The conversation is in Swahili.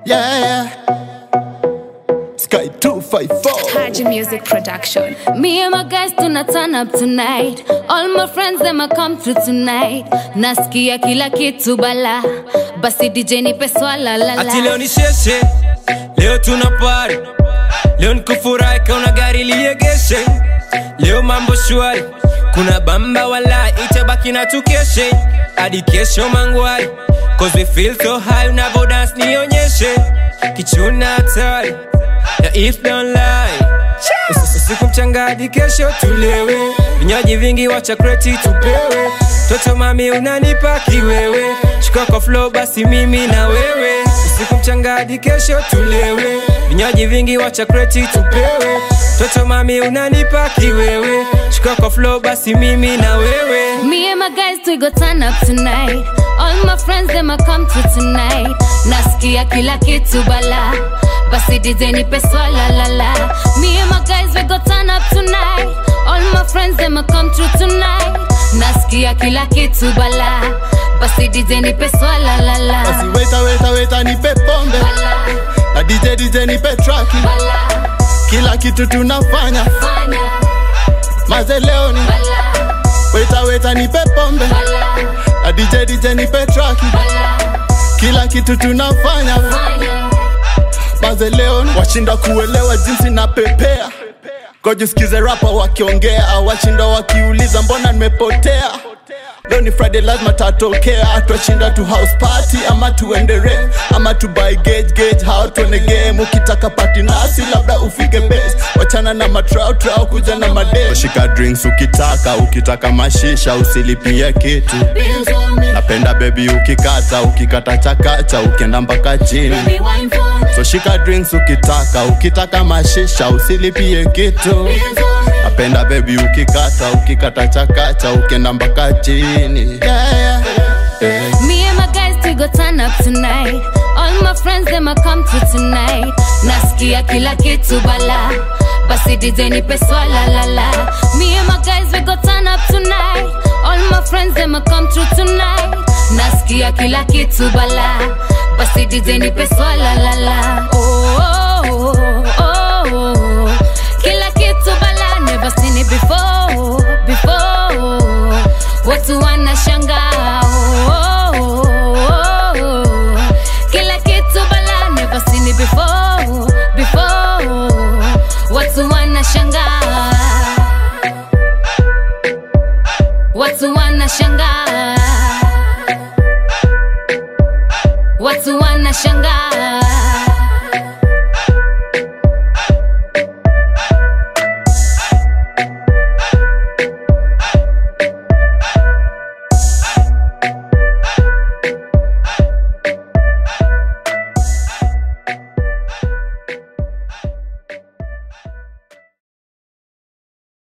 Yeah, yeah. Sky 254. Haji Music Production. Me and my guys tuna turn up tonight. All my friends them a come through tonight. Nasikia kila kitu bala. Basi DJ nipe swala la la. ati leo ni sheshe leo tuna pari leo nikufurahi kauna gari liegeshe leo mambo shwari kuna bamba wala itabaki na tukeshe hadi kesho mangwari cause we feel so high unavo dance nionyeshe kichuna hatari na if don't lie usiku mchanga hadi kesho tulewe vinywaji vingi wacha kreti tupewe toto mami unanipa kiwewe chukua kwa flow basi mimi na wewe usiku mchanga hadi kesho tulewe vinywaji vingi wacha kreti tupewe toto mami unanipa kiwewe chukua kwa flow basi mimi na wewe Me and my guys we go turn up tonight. All my friends them a come through tonight. Nasikia kila kitu bala. Basi DJ nipe swala la la. Me and my guys we go turn up tonight. All my friends them a come through tonight. Nasikia kila kitu bala. Basi DJ nipe swala la la. Basi weta weta weta nipe pombe Bala, na DJ DJ nipe traki bala, kila kitu tunafanya fanya, maze leo ni bala, weta weta nipe pombe bala, na DJ DJ nipe traki bala, kila kitu tunafanya fanya. maze leo ni washinda kuelewa jinsi na pepea kojisikize rapa wakiongea washinda wakiuliza mbona nimepotea leo ni friday lazima tatokea twashinda tu house party ama tuendere ama tu buy gauge gauge hao tuone game ukitaka party nasi labda ufike base wachana na matrao trao kuja na made shika drinks ukitaka ukitaka mashisha usilipie kitu Bills on me, napenda bebi ukikata ukikata chakacha ukienda mpaka chini baby wine for me. so shika drinks ukitaka ukitaka mashisha usilipie kitu Bills on me. napenda bebi ukikata ukikata chakacha ukienda mpaka chini yeah, yeah. Yeah. Me and my guys we go turn up tonight. All my friends them a come through tonight. Nasikia kila kitu bala. Basi DJ nipe swala la la. Me and my guys we go turn up tonight. All my friends them a come through tonight. Nasikia kila kitu bala. Basi DJ nipe swala la la. Oh, oh, oh, oh. Kila kitu bala. Never seen it before, before. Watu wanashangaa